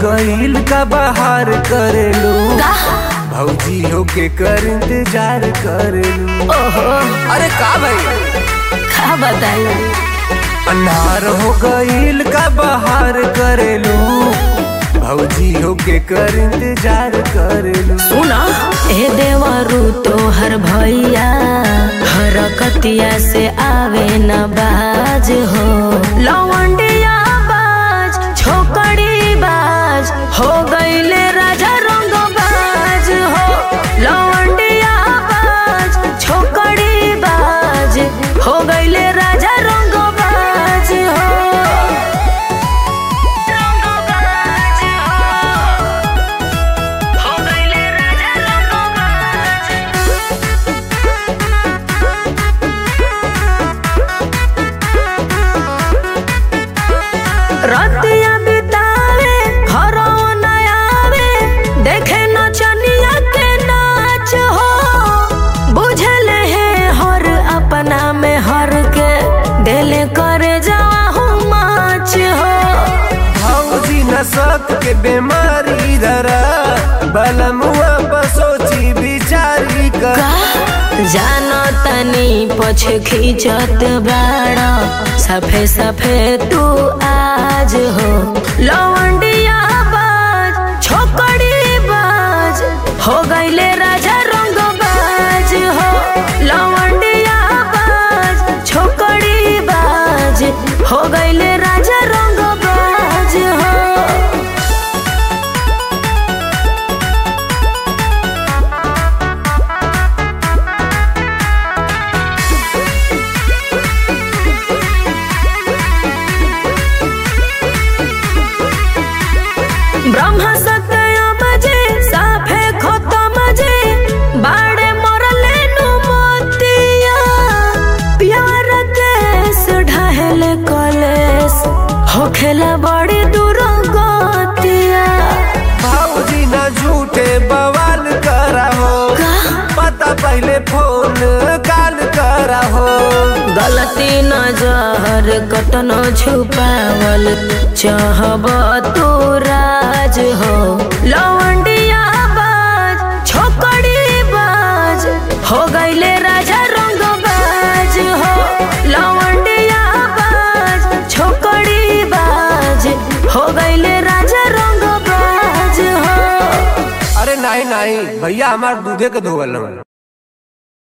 गईल का बाहर करेलू का भौजी होके कर इंतजार करेलू ओहो अरे का भाई का बताई अन्हार हो गईल का बाहर करेलू भौजी होके कर इंतजार करेलू सुना ए देवरू तोहर भैया हरकतिया से आवे न बाज हो लवंडिया बाज छोकड़ी बाज हो गईले राजा रंग बाज हो लवंडिया बाज छोकड़ी बाज हो गईले राजा रंग बाज हो रंग बाज हो हो गईले राजा रंगबाज रतिया बितावे घरो न आवे देखे नचनिया के नाच हो बुझल है हर अपना में हर के दिल करे जाहू माच हो भौजी न सक के बीमारी धरा बलमुआ बसोची बिचारी कर का जानो तनी पछ खींचत बाड़ा सफे सफे तू आज हो लवंडिया बाज छोकड़ी बाज हो गईले राजा रंग बाज हो लवंडिया बाज छोकड़ी बाज हो गईले राजा रंग बाज हो ब्रह्म सत्य बजे साफे खतम जे बाड़े मरले नु मोतिया प्यार केस ढहले कलेस होखेला बड़ी दूर गतिया भौजी न झूठे बवाल करा हो पता पहले फोन काल करा हो गलती न जहर कतनो छुपावल चाहब तू राज हो लवंडिया बाज छोकड़ी बाज हो गईले राजा रंग बाज हो लवंडिया बाज छोकड़ी बाज हो गईले राजा रंग बाज हो अरे नहीं नहीं भैया हमार दूधे के धोवल न